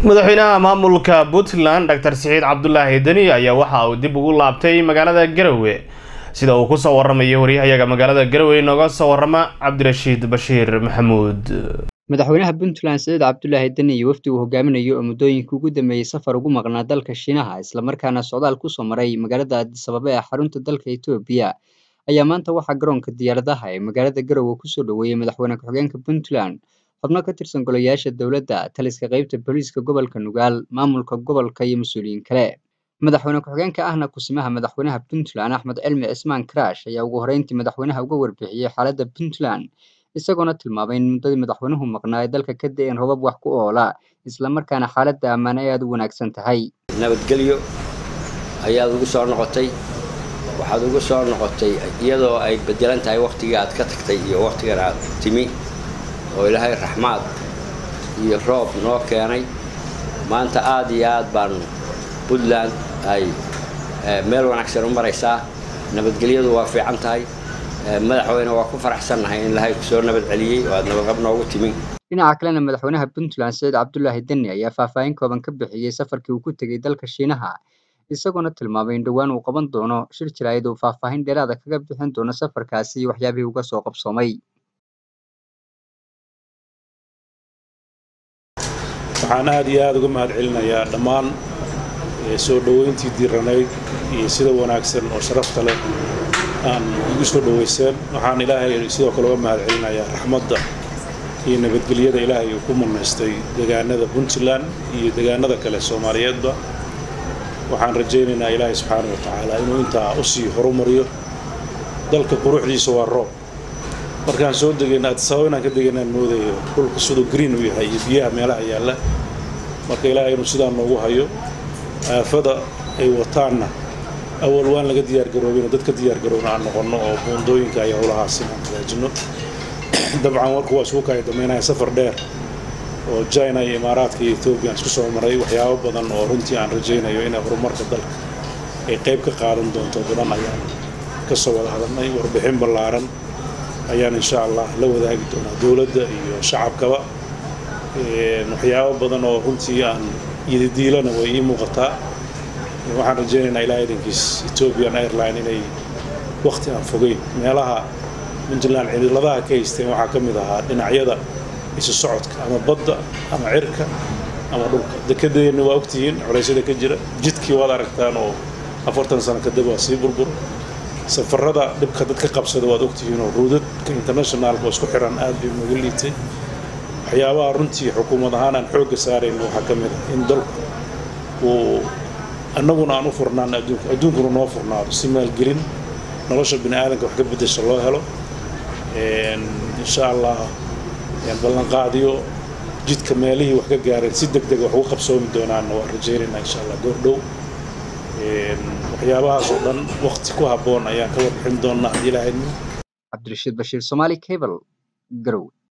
madaxweynaha maamulka puntland doctor siciid cabdulaahi deni ayaa waxa uu dib ugu laabtay magaalada garowe sida uu kusoo waramayo waryahayaga magaalada garowe nooga soo warama cabdirashiid bashiir maxamuud madaxweynaha puntland siciid cabdulaahi deni iyo wafdi uu hogaaminayo oo muddooyinkii ugu dambeeyey safar ugu maqnaa dalka shiinaha islamarkaana socdaal kusoo maray magaalada addisababa ee xarunta dalka etoobiya ayaa maanta waxaa garoonka diyaaradaha ee magaalada garowe kusoo dhoweeyey madaxweyne ku-xigeenka puntland xubno ka tirsan golayaasha dowladda taliska qeybta booliiska gobolka nugaal maamulka gobolka iyo mas-uuliyiin kale madaxweyne ku-xigeenka ahna kusimaha madaxweynaha puntland axmed cilmi cismaan karash ayaa ugu horreyntii madaxweynaha uga warbixiyey xaaladda puntland isagoona tilmaamay in muddadii madaxweynuhu maqnaa ay dalka ka da-een robab wax ku oola islamarkaana xaaladda ammaan ay aada u wanaagsan tahay nabadgelyo ayaad ugu soo noqotay waxaad ugu soo noqotay iyadoo ay bedelan tahay wakhtigii aad ka tagtay iyo wakhtigan aad timi oo ilaahay raxmaad iyo roob noo keenay maanta aad iyo aad baan puntland ay meel wanaagsan u maraysaa nabadgelyadu waa fiican tahay madaxweyne waa ku faraxsannahay in ilaahay kusoo nabad celiyey oo aad nabadqab noogu timi dhinaca kalena madaxweynaha puntland siciid cabdulaahi deni ayaa faahfaahin kooban ka bixiyey safarkii uu ku tegey dalka shiinaha isagoona tilmaamay in dhowaan uu qaban doono shir jiraayad uu faahfaahin dheeraada kaga bixin doono safarkaasi iyo waxyaabihii uga soo qabsoomay waxaan aada iyo aada uga mahad celinayaa dhammaan soo dhoweyntii diiranayd iyo sida wanaagsan oo sharafta leh aan igu soo dhoweyseen waxaan ilaahay sidoo kale uga mahad celinayaa raxmadda iyo nabadgelyada ilaahay uu ku manaystay deegaanada puntland iyo deegaanada kale soomaaliyeedba waxaan rajaynaynaa ilaahay subxaana wa tacaala inuu intaa usii horumariyo dalka quruxdiisa waa roob markaan soo degayna addisababa inaan ka degaynaan moodayo dhulka siduu green u yahay iyo biyaha meelaha yaalla marka ilaahay inuu sidaa noogu hayo aafada ay wataanna awal waan laga diyaargaroobin dad ka diyaargaroobna aan noqonno oo buundooyinka iyo howlahaas inaan hagaajinno dabcan warku waa isugu kaya damaynaya safar dheer oo china iyo imaaraadka iyo etoobiya aan isku soo maray waxyaabo badan oo runtii aan rajaynayo inay horumarka dalka ay qayb ka qaadan doonto badan ayaan ka soo wada hadalnay warbixin ballaaran ayaan insha allah la wadaagi doonaa dowladda iyo shacabkaba waxyaabo badan oo runtii aan yidadiilana way ii muuqataa waxaan rajaynaynaa ilaa idankiis ethiopian airline inay wakhti aan fogeyn meelaha puntland cidiladaha ka haysteen waxaa ka mid ahaa dhinacyada isu socodka ama badda ama cirka ama dhulka dekedeenna waa ogtihiin culeysyada ka jira jidkii waad aragtaan oo afartan sano kadib waa sii burbur safarada dhibka dadka qabsada waad ogtihiin oo ruudadka internationalka oo isku xiran aad bay nooga liitay waxyaabaha runtii xukuumad ahaan aan xoogga saarayn waxaa ka mid ah in dalku uu annaguna aan u furnaan adduunku adduunkuna noo furnaado si maalgelin nolosha bini aadamka wax ka beddesha loo helo insha allah ballanqaadiyo jidka meelihii wax ka gaareen si deg dega wax uga qabsoomi doonaanna waan rajaynaynaa insha allah goordhow waxyaabahaas oo dhan wakti ku habboon ayaan ka warbixin doonnaa haddii ilaahay cabdirashiid bashiir somaali cable garowe